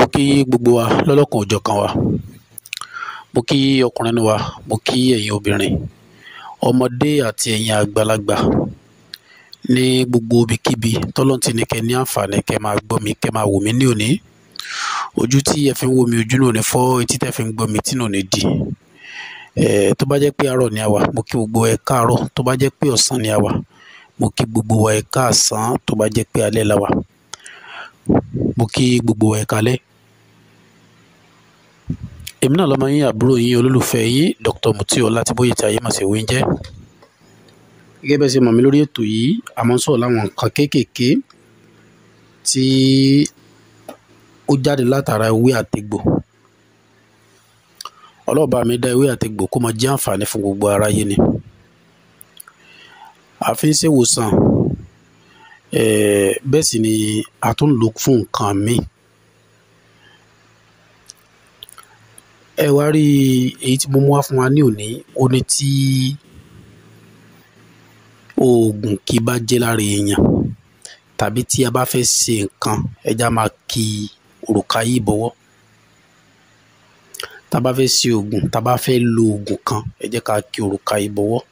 kí gbogbo wa lọ́lọ́kan òjọ̀kan wa mo kí ọkùnrin wa mo kí ẹ̀yin obìnrin ọmọdé àti ẹ̀yin àgbàlagbà ní gbogbo ibikíbi tọ́lọ́n ti ní kẹ́ ní àǹfààní kẹ́ máa gbọ́ mi kẹ́ máa wò mí ní òní ojú tí ẹ fi ń wò mí ojú náà ní fọ́ etí tẹ́ fi ń gbọ́ mi tí náà ní di ẹ̀ẹ́ tó bá jẹ́ pé àárọ̀ ni a wà mo kí gbogbo ẹ káàárọ̀ tó bá jẹ́ pé ọ̀sán ni a wà mo kí gbogbo wa ẹ káàsán tó bá jẹ́ pé alẹ́ la wà mo kí gbogbo wa ẹ kálẹ́ èmi náà lọ́mọ yín àbúrò yín olólùfẹ́ yín Dr. Mutiu Ọlátìbóyè tí ayé mà sí wí ń jẹ́ gẹ́gẹ́ bẹ́ẹ̀ ṣe mọ̀ mí lórí ètò yìí a máa ń sọ̀rọ̀ láwọn nǹkan kéékèèké tí ó jáde látara ewé àtegbò ọlọ́ọ̀bá mi dá ewé àtegbò kó máa jẹ́ àǹfààní fún gbogbo aráyé ni a fi ń ṣèwòsàn bẹ́ẹ̀ sì ni a tún lò fún nǹkan míì ẹ wá rí èyí tí mo mú wá fún wa ní òní ó ní tí oògùn kì bá jẹ́ lára èèyàn tàbí tí a bá fẹ́ ṣe nǹkan ẹja máa ki òrùka yìí bọ́wọ́ tá a bá fẹ́ ṣe oògùn tá a bá fẹ́ lo oògùn kan ẹ jẹ́ ká ki òrùka yìí bọ́wọ́.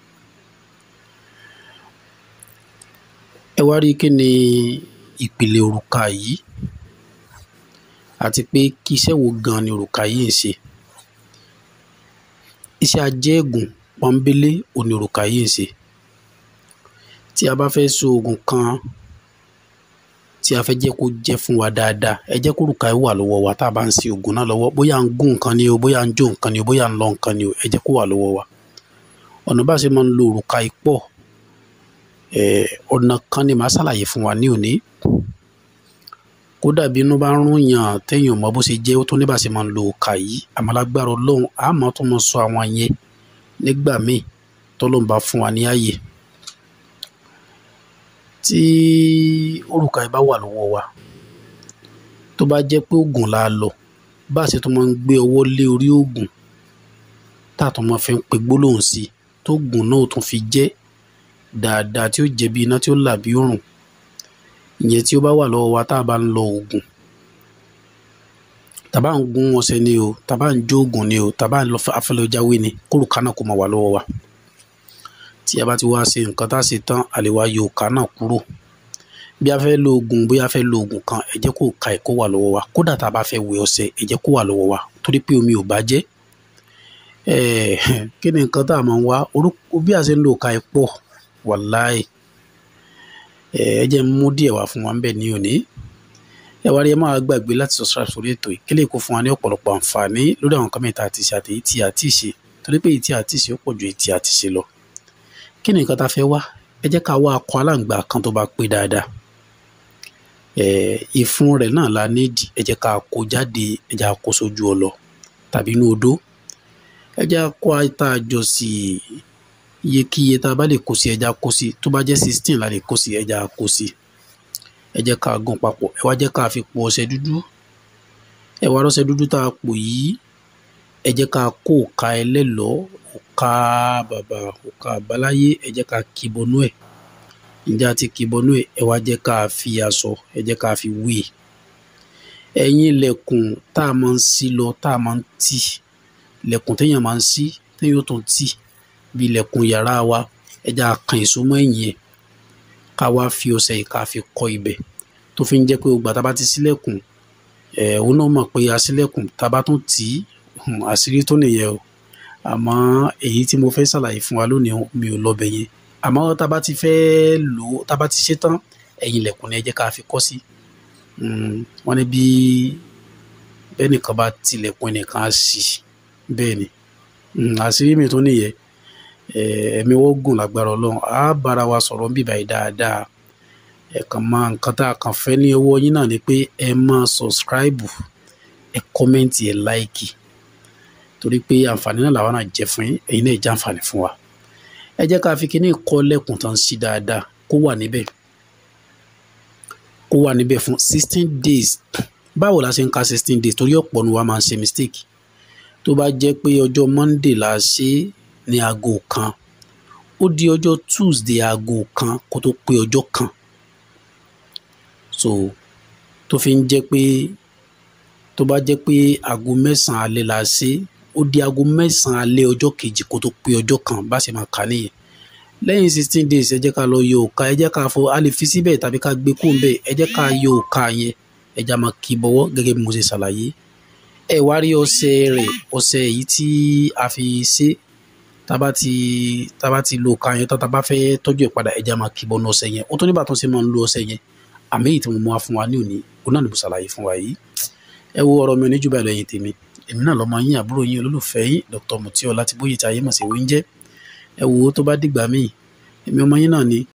ẹ wá rí kí ni ìpìlẹ̀ òrùka yìí àti pé kí iṣẹ́ wo gan ni òrùka yìí ń ṣe iṣẹ́ ajẹ́gùn pọ́nbélé òní òrùka yìí ń ṣe tí a bá fẹ́ so oògùn kan tí a fẹ́ jẹ́ kó jẹ́ fún wa dáadáa ẹ jẹ́ kó òrùka yìí wà lọ́wọ́ wa tá a bá ń ṣe oògùn náà lọ́wọ́ bóyá à ń gún nǹkan ni o bóyá à ń jó nǹkan ni o bóyá à ń lọ nǹkan ni o ẹ jẹ́ kó wà lọ́wọ́ wa ọ̀nà bá ṣe máa ń lo òrùka yìí pọ̀ ọ̀nà kan ni màá ṣàlàyé fún wa ní òní kódà bí inú bá ń rún yàn téèyàn mọ bó ṣe jẹ́ ó tó ní bá ṣe máa ń lo òkà yìí àmọ́ lágbára ọlọ́run àmọ́ tó mọ sọ àwọn yẹn nígbà míì tọ́lọ́run bá fún wa ní ààyè tí òrùka yìí bá wà lọ́wọ́ wa tó bá jẹ́ pé oògùn la lọ bá a ṣe tó máa ń gbé ọwọ́ lé orí oògùn tá a tó máa fi ń pe gbólóhùn sí i tó oògùn náà tún fi jẹ́ dáadáa tí ó jẹ́ bí iná tí ó là bí òrùn ìyẹn tí ó bá wà lọ́wọ́ wa tá a bá ń lọ oògùn tàbá ń gún ọṣẹ ni o tàbá ń jó oògùn ni o tàbá ń lọ afẹlẹjáwé ni kórùka náà kó máa wà lọ́wọ́ wa tí a bá ti wá ṣe nǹkan tá a ṣe tán a lè wá yọ òkà náà kúrò bí a fẹ́ lo oògùn bóyá a fẹ́ lo oògùn kan ẹ jẹ́ kó ka ẹ̀ kó wà lọ́wọ́ wa kódà tá a bá fẹ́ wẹ ọṣẹ ẹ jẹ́ kó wà lọ́wọ́ wa torí pé omi ò bá jẹ́ kí ni nǹkan tá a máa ń wá orúkọ bí a ṣe ń lo òkà ẹ̀ pọ̀ wàláì ẹ jẹ́ ń mú díẹ̀ wá fún wa ń bẹ̀ ní òní ẹ wá rí ẹ máa gbàgbé láti subscribe sórí ètò yìí kílè kó fún wa ní ọ̀pọ̀lọpọ̀ àǹfààní lórí àwọn nǹkan mẹ́ta àti ṣe àti èyí tí a ti ṣe torí pé èyí tí a ti ṣe ó pọ̀ ju èyí tí a ti ṣe lọ kí ni nǹkan tá a fẹ́ wá ẹ jẹ́ ká wá akọ aláǹgbá kan tó bá pé dáadáa ìfun rẹ̀ náà la nídìí ẹ jẹ́ ká kó jáde ẹ jẹ́ ká kó sójú ọlọ tàbí inú odó ẹ jẹ́ ká kó ata jọ sí i iyekíye tá a bá lè kó sí ẹja kó sí tó bá jẹ́ sixteen la lè kó sí ẹja kó sí ẹ jẹ́ ká gún papọ̀ ẹ wá jẹ́ ká fi po ọṣẹ dúdú ẹ wá rọ́ṣẹ dúdú tá a pò yìí ẹ jẹ́ ká kó òka ẹlẹ́lọ́ òka bàbà òka àbáláyé ẹ jẹ́ ká kì bọnú ẹ̀ ǹjẹ́ a ti kì bọnú ẹ̀ ẹ wá jẹ́ ká fi aṣọ ẹ jẹ́ ká fi wé ẹ̀yìn ilẹ̀kùn tá a máa ń ṣí lọ tá a máa ń tì ilẹ̀kùn téèyàn máa ń ṣí téèyàn ó tún tì bí ilẹ̀kùn yàrá wa ẹja kan èso mọ́ ẹ̀yìn ẹ̀ ká wá fi ọṣẹ yìí ká fi kọ́ ibẹ̀ tó fi ń jẹ́ pé ògbà tá a bá ti ṣílẹ̀kùn ẹ̀ òun náà mọ̀ pé a ṣílẹ̀kùn tá a bá tún tì í àṣírí tó nìyẹn o àmọ́ èyí tí mo fẹ́ ṣàlàyé fún wa lónìí mi ò lọ́bẹ̀ yẹn àmọ́ tá a bá ti fẹ́ lò ó tá a bá ti ṣe tán ẹ̀yìn ilẹ̀kùn ni ẹ jẹ́ ká fi kọ́ sí wọ́n ní bí bẹ́ẹ̀ nìkan bá tilẹ̀kùn ẹnìkan á ṣí bẹ́ẹ̀ ni àṣírí mi tó nìyẹn ẹ̀mí wọ́n gùn lágbára ọlọ́run á bára wa sọ̀rọ̀ bíbá yìí dáadáa ẹ kàn máa nǹkan tá a kàn fẹ́ ní ọwọ́ yín náà ni pé ẹ máa sọ̀scribe ẹ kọ́mẹ́ǹtì ẹ láìkì torí pé àǹfààní náà làwọn náà jẹ fún yín ẹ̀yin náà jẹ́ àǹfààní fún wa ẹ jẹ́ ká fi kíní kọ́ lẹ́kùn tán sí dáadáa kó wà níbẹ̀ kó wà níbẹ̀ fún sixteen days báwo la ṣe ń ka sixteen days torí ọ̀pọ̀ ni wa máa ń ṣe mistake tó bá jẹ́ pé ọjọ́ monday la ṣe é ní aago kan ó di ọjọ́ tuesday aago kan kó tó pé ọjọ́ kan so tó fi ń jẹ́ pé tó bá jẹ́ pé aago mẹ́sàn-án alẹ́ la ṣe ó di aago mẹ́sàn-án alẹ́ ọjọ́ kejì kó tó pé ọjọ́ kan bá ṣe máa kà á nìyẹn lẹ́yìn sixteen days ẹ jẹ́ ká lọ yọ òka ẹ jẹ́ ká fọ a lè fi síbẹ̀ tàbí ká gbé kó ń bẹ̀ ẹ jẹ́ ká yọ òka yẹn ẹ já máa kí bọ́wọ́ gẹ́gẹ́ bí mo ṣe ṣàlàyé ẹ wá rí ọṣẹ rẹ̀ ọṣẹ èyí tí a fi ṣe tába ti tába ti lo òka yẹn tán tába fẹ́ tọ́jú ẹ̀ padà ẹ já máa kí bọ́nú ọṣẹ yẹn ó tó nígbà tó ṣe máa ń lo ọṣẹ yẹn àmì èyí tí mo mú wá fún wa ní òní òun náà ni mo ṣàlàyé fún wa yìí ẹ wo ọ̀rọ̀ mi ò ní jù báyìí lọ ẹ̀yin tèmi èmi náà lọ́mọ yín àbúrò yín olólùfẹ́ yín Dr. Mutio Ọlátìbóyè tí ayé mọ̀ sí wíńjẹ́ ẹ wo tó bá dìgbà míì èmi ọmọ yín náà ni